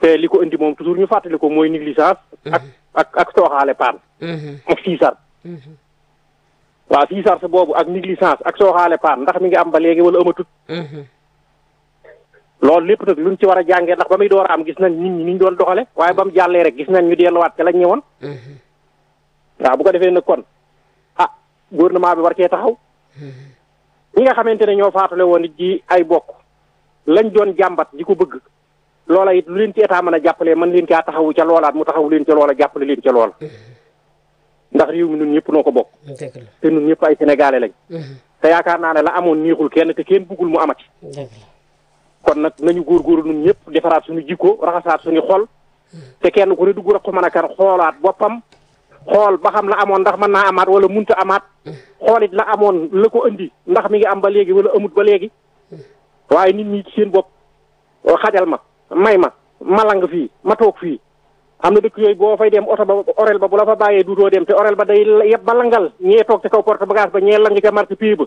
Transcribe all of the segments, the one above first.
te li ko indi moom toujours ñu fàttali ko mooy négligence ak ak ak sooxaale paan ak siisar waaw siisar sa boobu ak négligence ak sooxaale paan ndax mi ngi am ba léegi wala amatut loolu lépp nag luñ ci war a jàngee ndax ba muy door a am gis nañ nit ñi ni ñu doon doxale waaye ba mu jàllee rek gis nañ ñu delluwaat ca lañ ñëwoon waaw bu ko defee nag kon ah gouvernement bi war cee taxaw ñi nga xamante ne ñoo faatule woon it ji ay bokk lañ doon jàmbat di ko bëgg loola it lu leen ci état mën a jàppalee mën leen caa taxawu ca loolaat mu taxawu leen ca loola jàppale leen ca loola ndax réew mi nun ñëpp noo ko bokk te nun ñëpp ay sénégalais lañ te yaakaar naa ne la amoon neexul kenn te kenn bëggul mu amati kon nag nañu góorgóorlu nun ñëpp defaraat suñu jikko raxasaat suñu xol te kenn ku ne dugg rek ko mën a kan xoolaat boppam xool ba xam la amoon ndax mën naa amaat wala munta amaat xoolit la amoon la ko indi ndax mi ngi am ba léegi wala amut ba léegi waaye nit ñi ci seen bopp xajal ma may ma malang fii ma toog fii am na dëkk yooyu boo fay dem oto ba orel ba bu la fa bàyyee duutoo dem te orel ba day yëpp ba langal ñee toog ca kaw porte bagage ba ñee lang ca marché pii ba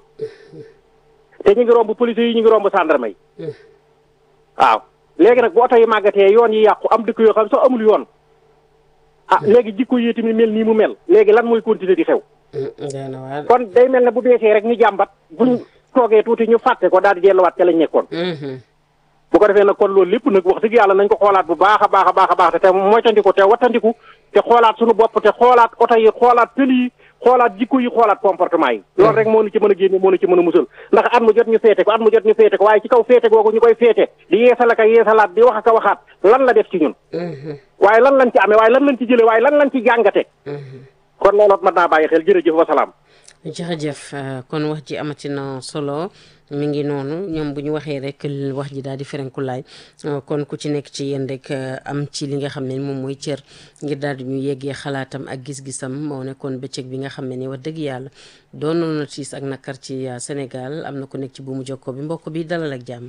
te ñu ngi romb police yi ñu ngi romb gendarme yi waaw léegi nag bu oto yi màggatee yoon yi yàqu am dëkk yoo xam sax amul yoon ah léegi jikko yi tamit mel nii mu mel léegi lan mooy continuer di xew kon day mel ne bu beesee rek ñu jàmbat buñ toogee tuuti ñu fàtte ko daal di delluwaat ca lañ nekkoon bu ko defee nag kon loolu lépp nag wax dëgg yàlla nañ ko xoolaat bu baax a baax a baax a baax te te moytandiku te wattandiku te xoolaat suñu bopp te xoolaat oto yi xoolaat tëli yi xoolaat jikko yi xoolaat comportement yi loolu rek moo nu ci mën a génne moo nu ci mën a musal ndax at mu jot ñu féete ko at mu jot ñu féete ko waaye ci kaw féete googu ñu koy féete di yeesal ak a yeesalaat di wax ak a waxaat lan la def ci ñun waaye lan lañ ci amee waaye lan lañ ci jële waaye lan lañ ci jàngate kon looloot mën naa bàyyi xel jërëjëf wasalaam jërëjëf kon wax ji amati na solo mi ngi noonu ñoom bu ñu waxee rek wax ji daal di ferenkulaay kon ku ci nekk ci yéen rek am ci li nga xam ne moom mooy cër ngir daal di ñu yeggee xalaatam ak gis-gisam moo nekkoon bëccëg bi nga xam ne ni wax dëgg yàlla doonoon na tiis ak nakar ci Sénégal am na ku nekk ci buumu jokkoo bi mbokk bi dalal ak jàmm.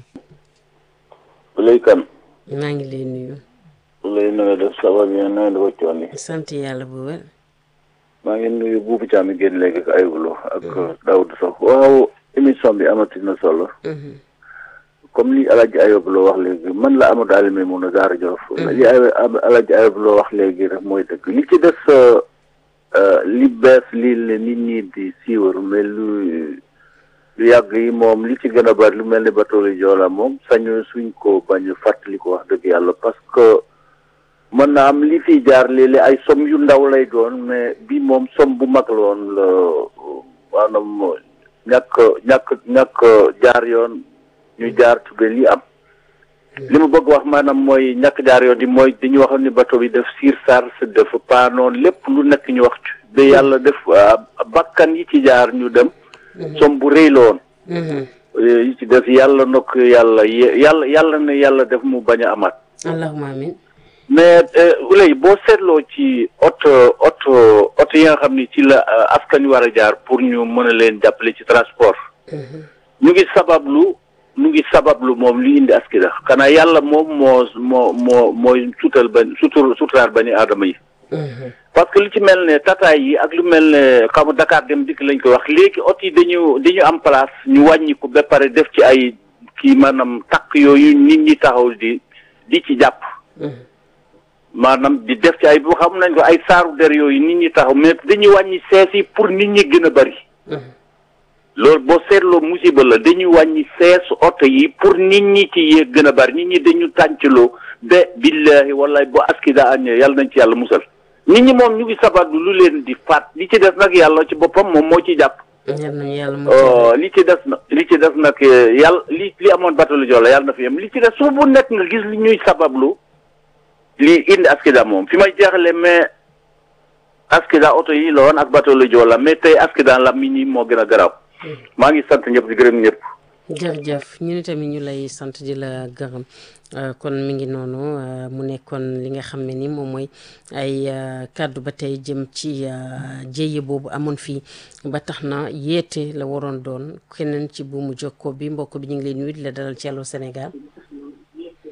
Ulay Kan. maa ngi lay nuyu. Ulay na nga def ça va bien na nga def ak coono yi. sant yàlla bu wér. maa ngi nuyu buubu caam yi génn léegi ak ayulo ak Daoud Sow waaw émission bi amati na solo comme li Alaaji Ayob loo wax léegi man la Amadou Alioune mun a Daara Jolof li Alaaji Ayob loo wax léegi rek mooy dëgg li ci des li bees lii la nit ñi di siiwar mais lu lu yàgg yi moom li ci gën a bari lu mel ni bateau Joola moom sañu suñ ko bañ fàttali ko wax dëgg yàlla parce que mën na am li fi jaar léeg-léeg ay som yu ndaw lay doon mais bi moom som bu mag la woon la maanaam ñàkk ñàkk ñàkk jaar yoon ñu jaar tube li am li ma bëgg wax maanaam mooy ñàkk jaar yoon di mooy dañu waxoon ni bateau bi def siir sar def paanoon lépp lu nekk ñu wax ci ba yàlla def bakkan yi ci jaar ñu dem som bu rëy la woon yi ci def yàlla nokk yàlla yàlla yàlla na yàlla def mu bañ a amaat allahumma amin mais léegi boo seetloo ci oto oto oto yi nga xam ni ci la askan wi war a jaar pour ñu mën a leen jàppale ci transport ñu ngi sabablu ñu ngi sabablu moom li indi askida xanaa yàlla moom moo moo moo mooy suutal ba sutur suturaar ba ni aadama yi parce que lu ci mel ne tataay yi ak lu mel ne xam Dakar dem dikk lañ koy wax léegi oto yi dañu dañu am place ñu wàññi ko ba pare def ci ay kii maanaam takk yooyu nit ñi taxaw di di ci jàpp maanaam di def ci ay bu xam nañ ko ay saaru der yooyu nit ñi taxaw mais dañuy wàññi sees yi pour nit ñi gën a bari loolu boo seetloo musiba la dañuy wàññi sees oto yi pour nit ñi ci yéeg gën a bari nit ñi dañu tàncaloo ba billahi wallahi boo askida añee yàlla nañ ci yàlla musal nit ñi moom ñu ngi sabablu lu leen di faat li ci des nag yàlla ci boppam moom moo ci jàpp li ci des na li ci des nag yàlla li li amoon bateau Joola yàlla na fi yem li ci des su bu nekk nga gis li ñuy sabablu lii indi askida moom fi may jeexale mais askida oto yi la woon ak bateau la Joola mais tey askida la mi ñi moo gën a garaaw maa ngi sant ñëpp di gërëm ñëpp jërëjëf ñu ni tamit ñu lay sant di la gërëm kon mi ngi noonu mu nekkoon li nga xam ne ni moom mooy ay kàddu ba tey jëm ci jéye boobu amoon fii ba tax na yeete la waroon doon keneen ci buumu jokkoo bi mbokk bi ñu ngi lay nuyu di la dalal ci Allô Sénégal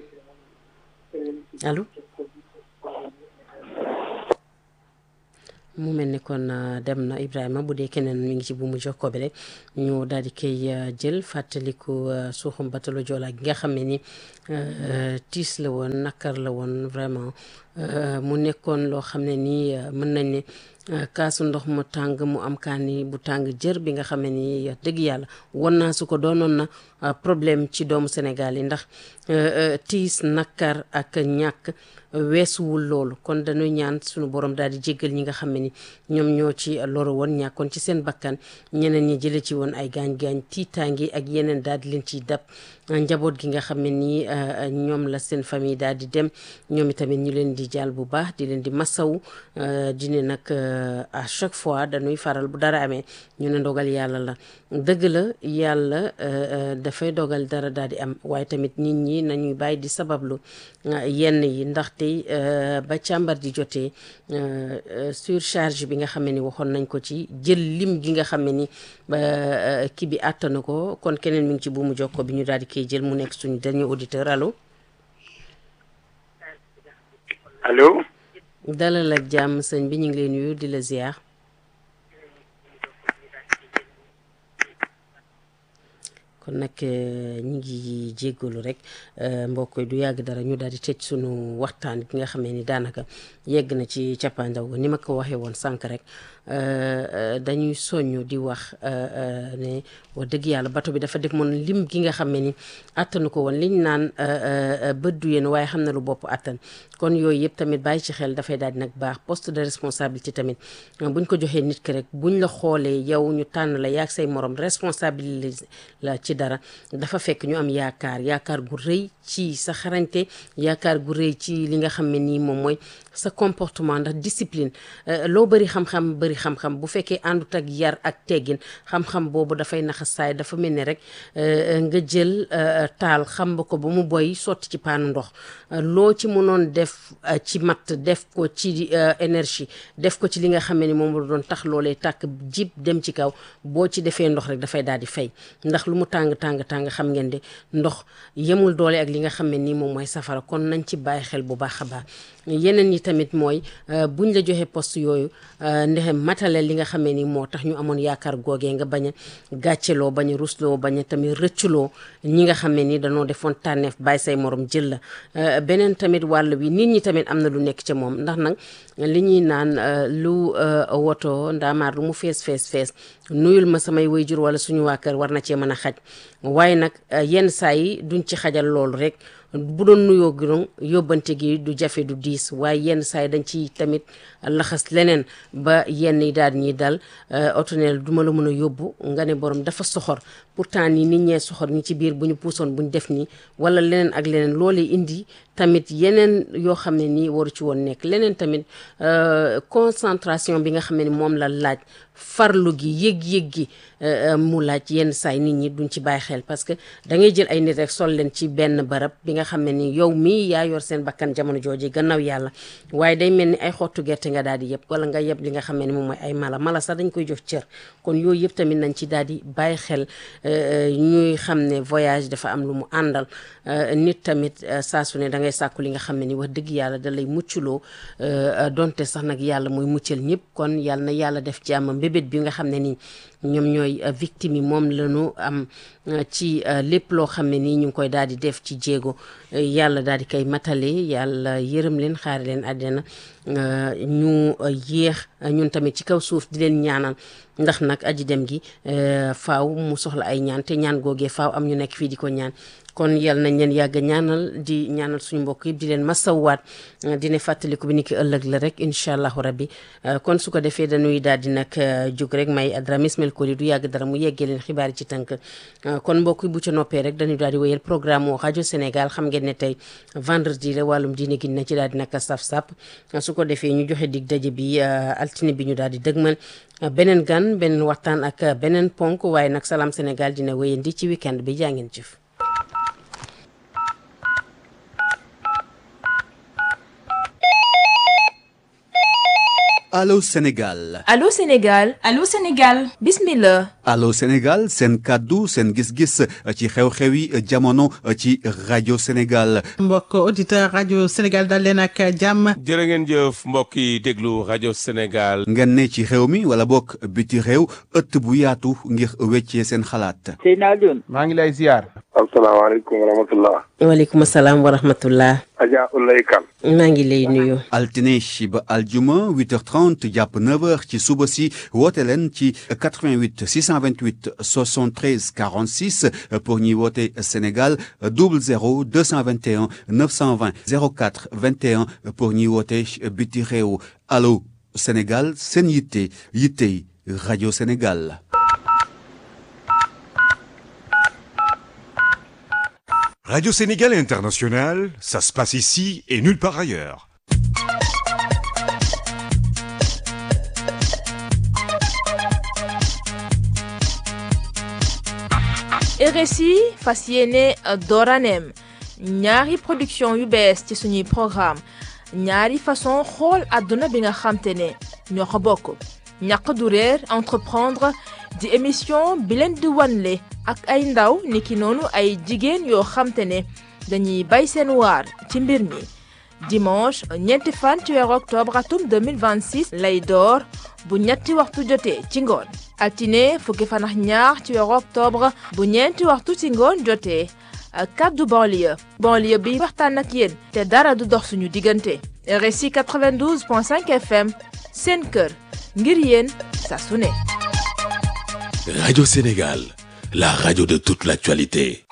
allo mu mel ni kon dem na Ibrahima bu dee keneen mi ngi ci bu mu jokkoo bi rek ñu daal di koy jël fàttaliku suuxum batalo Joola gi nga xam ne ni tiis la woon nakar la woon vraiment mu nekkoon loo xam ne nii mën nañ ne kaasu ndox mu tàng mu am kaani bu tàng jër bi nga xam ne ni dëgg yàlla won naa su ko doonoon na problème ci doomu Sénégal yi ndax tiis nakar ak ñàkk weesuwul loolu kon dañuy ñaan suñu borom daal di jéggal ñi nga xam ne ni ñoom ñoo ci loru woon ñàkkoon ci seen bakkan ñeneen ñi jële ci woon ay gaañ-gaañ tiitaangi ak yeneen daal di leen ciy dab njaboot gi nga xam ne nii ñoom la seen famille daal di dem ñoom itamit ñu leen di jàll bu baax di leen di masaw di ne nag à chaque fois dañuy faral bu dara amee ñu ne ndogal yàlla la dëgg la yàlla dafay dogal dara daal di am waaye tamit nit ñi nañuy bàyyi di sabablu yenn yi ndaxte ba càmbar di jotee surcharge bi nga xam ne ni waxoon nañ ko ci jël lim gi nga xam ne ni kii bi àttana ko kon keneen mi ngi ci buumu jokko bi ñu daal di koy jël mu nekk suñu dernier auditeur allo. allo. dalal ak jàmm sëñ bi ñu ngi lay nuyu di la ziar. kon nag ñu ngi jéggalu rek mbokk yi du yàgg dara ñu daal di tëj sunu waxtaan gi nga xamee ni daanaka yegg na ci cappaandaw ga ni ma ko waxee woon sànq rek dañuy soññ di wax ne wax dëgg yàlla bato bi dafa def moon lim gi nga xam ne ni attanu ko woon liñ naan bët du yéen waaye xam na lu bopp attan kon yooyu yëpp tamit bàyyi ci xel dafay daal di nag baax poste de responsabilité tamit buñ ko joxee nit ki rek buñ la xoolee yow ñu tànn la yaag say morom responsabilité la ci dara dafa fekk ñu am yaakaar yaakaar gu rëy ci sa xarañte yaakaar gu rëy ci li nga xam ne nii moom mooy sa comportement ndax discipline loo bëri xam-xam bëri xam-xam bu fekkee àndut ak yar ak teggin xam-xam boobu dafay naxa saay dafa mel ni rek nga jël taal xam ba ko ba mu boy sotti ci paanu ndox loo ci mënoon def ci matt def ko ci énergie def ko ci li nga xam ne ni moom la doon tax loolee tàkk jib dem ci kaw boo ci defee ndox rek dafay daal di fay ndax lu mu tàng tàng tàng xam ngeen de ndox yemul doole ak li nga xam ne nii moom mooy safara kon nañ ci bàyyi xel bu baax a baax yeneen yi tamit mooy buñ la joxe poste yooyu ndexe matale li nga xamee ni moo tax ñu amoon yaakaar googee nga bañ a gàcceloo bañ a rusloo bañ a tamit rëcculoo ñi nga xam ne ni dañoo defoon tànneef bàyyi say morom jël la beneen tamit wàll bi nit ñi tamit am na lu nekk ca moom ndax nag li ñuy naan lu woto ndaamaar lu mu fees fees fees nuyul ma samay waajur wala suñu waa kër war na cee mën a xaj waaye nag yenn saa yi duñ ci xajal loolu rek bu doon nuyoo gi yóbbante gi du jafe du diis waaye yenn saa yi dañ ci tamit laxas leneen ba yenn yi daal ñuy dal otoneel du ma la mën a yóbbu nga ne borom dafa soxor pourtant ni nit ñee soxor ñi ci biir bu ñu puusoon bu ñu def nii wala leneen ak leneen loolee indi tamit yeneen yoo xam ne nii waru ci woon nekk leneen tamit concentration bi nga xam ne ni moom la laaj farlu gi yëg-yëg gi mu laaj yenn saay nit ñi duñ ci bàyyi xel parce que da ngay jël ay nit rek sol leen ci benn barab bi nga xam ne ni yow mii yaa yor seen bakkan jamono jooju gannaaw yàlla waaye day mel ni ay xottu gerte nga daal di yëpp wala nga yëpp li nga xam ne ni moom mooy ay mala mala sax dañ koy jox cër kon yooyu yëpp tamit nañ ci daal di bàyyi xel ñuy xam ne voyage dafa am lu mu àndal nit tamit saa su ne da ngay sàkku li nga xam ne ni wax dëgg yàlla da lay mucculoo donte sax nag yàlla mooy muccal ñëpp kon yàlla na yàlla def jàmm mbébét bi nga xam ne nii ñoom ñooy victime yi moom lañu am ci lépp loo xam ne nii ñu ngi koy daal di def ci jéego yàlla daal di koy matale yàlla yërëm leen xaari leen àddina ñu yéex ñun tamit ci kaw suuf di leen ñaanal ndax nag aji dem gi faaw mu soxla ay ñaan te ñaan googee faaw am ñu nekk fii di ko ñaan kon yal nañ leen yàgg ñaanal di ñaanal suñu mbokk yëpp di leen masawaat dina fàttaliku bi ni ki ëllëg la rek incha allahu rabbi kon su ko defee dañuy daal di nag jóg rek may Adramé Ismaël Koli du yàgg dara mu yeggee leen xibaar yi ci tënk kon mbokk yi bu ca noppee rek dañuy daal di wéyal programme moo rajo Sénégal xam ngeen ne tey vendredi la wàllum diine gi na ci daal di nag saf sap su ko defee ñu joxe dig daje bi altine bi ñu daal di dëgmal beneen gan beneen waxtaan ak beneen ponk waaye nag salaam Sénégal dina wéyandi ci weekend bi jaa ngeen jëf Allô Sénégal Allô Sénégal Allô Sénégal bismillah Allô Sénégal seen kàddu seen gis-gis ci xew-xewi jamono ci rajo Sénégal mbokk auditeur rajo Sénégal dal leen ak jàmm jërë ngeen jëf mbokk yi déglu rajo Sénégal ngeen ne ci réew mi wala bokk biti réew ëtt bu yaatu ngir weccee seen xalaat Seyna Alioune maa ngi lay ziar asalaamaaleykum wa rahmatullah waaleykum salaam wa rahmatullah Adja Ulay Kan maa ngi lay nuyu altine ba aljuma 8h30 jàpp 9h ci suba si woote leen ci 88 628 73 46 pour ñuy woote Sénégal 00 221 920 04 21 pour ñuy woote biti réew allo Sénégal seen yitte yittey rajo Sénégal. Radio Sénégal International, ça se passe ici et nulle part ailleurs. RSI fas yéene dooraneem ñaari production yu bees ci suñuy programme ñaari façon xool àdduna bi nga xamte ne ñoo ko bokk ñàq du réer entreprendre di émission bi leen di wanle ak ay ndaw niki noonu ay jigéen yoo xamte ne dañuy bay seen waar ci mbir mi dimanche ñeenti fan ci weeru octobre atum 2026 lay door bu ñetti waxtu jotee ci ngoon altine fukki fan ak ñaar ci weeru octobre bu ñeenti waxtu ci ngoon jotee kaddu banlieue banlieue bi waxtaan ak yéen te dara du dox suñu diggante RSI 92.5 FM seen kër ngir yéen saa su ne Radio Sénégal, la radio de toute l'actualité.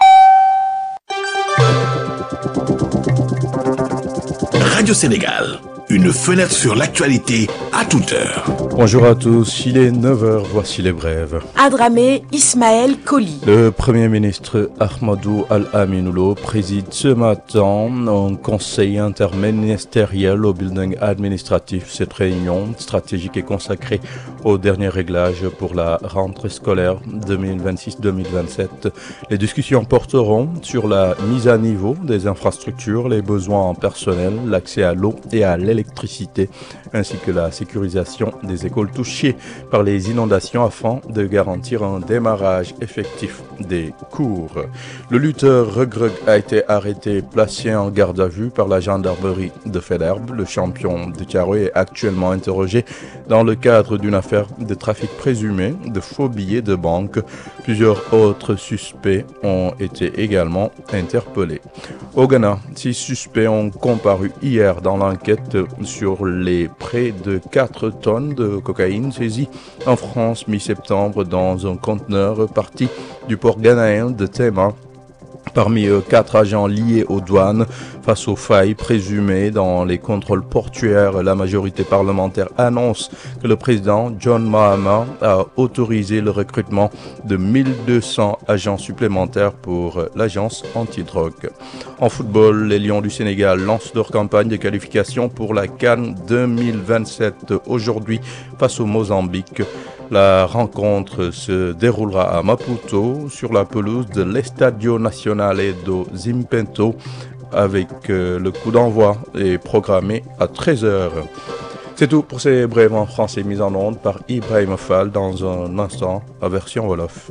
Radio Sénégal, une fenêtre sur l'actualité à toute heure. Bonjour à tous, il est 9h, voici les brèves. Adramé Ismaël Koli. Le Premier ministre Ahmadou Al-Aminoulo préside ce matin un conseil interministériel au building administratif. Cette réunion stratégique est consacrée au dernier réglage pour la rentrée scolaire 2026-2027. Les discussions porteront sur la mise à niveau des infrastructures, les besoins en personnel, l'accès à l'eau et à l'électricité, ainsi que la sécurisation des écoles touchées par les inondations afin de garantir un démarrage effectif des cours. Le lutteur Regreg a été arrêté et placé en garde à vue par la gendarmerie de Federbe. Le champion de Tiaroy est actuellement interrogé dans le cadre d'une affaire de trafic présumé de faux billets de banque. Plusieurs autres suspects ont été également interpellés. Au Ghana, six suspects ont comparu hier dans l'enquête sur les près de 4 tonnes de cocaïne saisie en France mi-septembre dans un conteneur parti du port ghanéen de Tema. Parmi eux, quatre agents liés aux douanes face aux failles présumées dans les contrôles portuaires. La majorité parlementaire annonce que le président John Mahama a autorisé le recrutement de 1200 agents supplémentaires pour l'agence antidrogue. En football, les Lions du Sénégal lancent leur campagne de qualification pour la Cannes 2027 aujourd'hui face au Mozambique. La rencontre se déroulera à Maputo sur la pelouse de l'Estadio Nacional do Zimpento avec euh, le coup d'envoi est programmé à 13h. C'est tout pour ces brèves en français mis en onde par Ibrahim Fall dans un instant à version Wolof.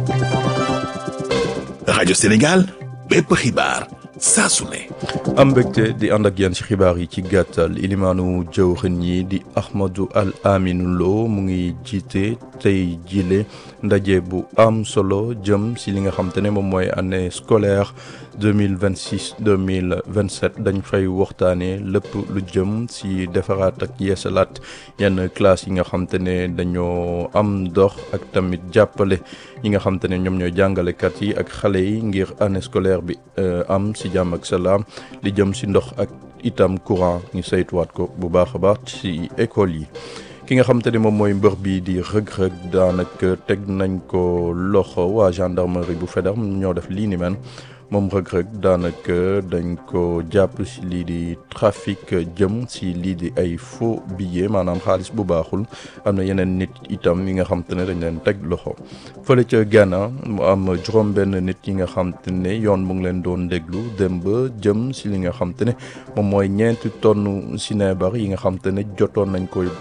Radio Sénégal, bépp xibaar saa su ne. am mbégte di ànd ak yéen ci xibaar yi ci gàttal ilimaanu jawriñ yi di Ahmadou Al Aminou Lo mu ngi jiite tey jile ndaje bu am solo jëm si li nga xam te ne moom mooy année scolaire 2026 2027 dañ fay waxtaanee lépp lu jëm si defaraat ak yeesalaat yenn classe yi nga xam te ne dañoo am dox ak tamit jàppale yi nga xam te ne ñoom ñooy jàngalekat yi ak xale yi ngir année scolaire bi am si jàmm ak salaam li jëm si ndox ak itam courant ñu saytuwaat ko bu baax a baax ci école yi. ki nga xam te ne moom mooy mbër bi di rëg-rëg daanaka teg nañ ko loxo waa gendarmerie bu Faidherbe ñoo def lii ni men moom rëg-rëg daanaka dañ ko jàpp si lii di trafic jëm si lii di ay faux billets maanaam xaalis bu baaxul am na yeneen nit itam yi nga xam te ne dañ leen teg loxo fële ca Ghana mu am juróom benn nit yi nga xam te ne yoon mu ngi leen doon déglu dem ba jëm si li nga xam te ne moom mooy ñeenti tonne sinébar yi nga xam te ne jotoon nañ koy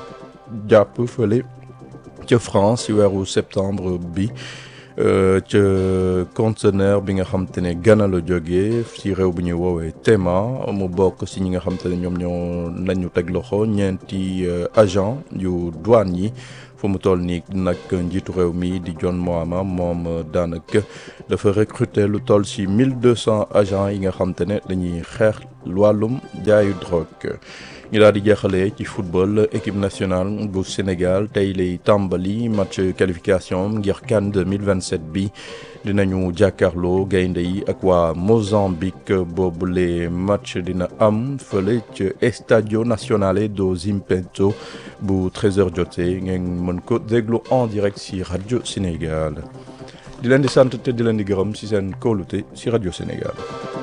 jàpp fële ca France ci weeru septembre bi ca conteneur bi nga xam te ne Ghana la jógee ci réew bu ñuy woowee Tema mu bokk ci ñi nga xam te ne ñoom ñoo nañu teg loxo ñeenti agent yu douane yi fu mu toll nii nag njiitu réew mi di John Mahama moom daanaka dafa recruter lu toll ci 1200 agents yi nga xam te ne dañuy xeex wàllum jaayu drogue. ñu daal di jeexalee ci football équipe nationale bu Sénégal tey lay tàmbali match qualification ngir CAN 2027 bi dinañu jàkkaarloo gaynde yi ak waa Mozambique boobule match dina am fële ci Estadio Nazionale do Zimpeto bu 13h jotee ngeen mën ko déglu en direct ci rajo Sénégal di leen di sant te di leen di gërëm ci seen kóolute ci rajo Sénégal.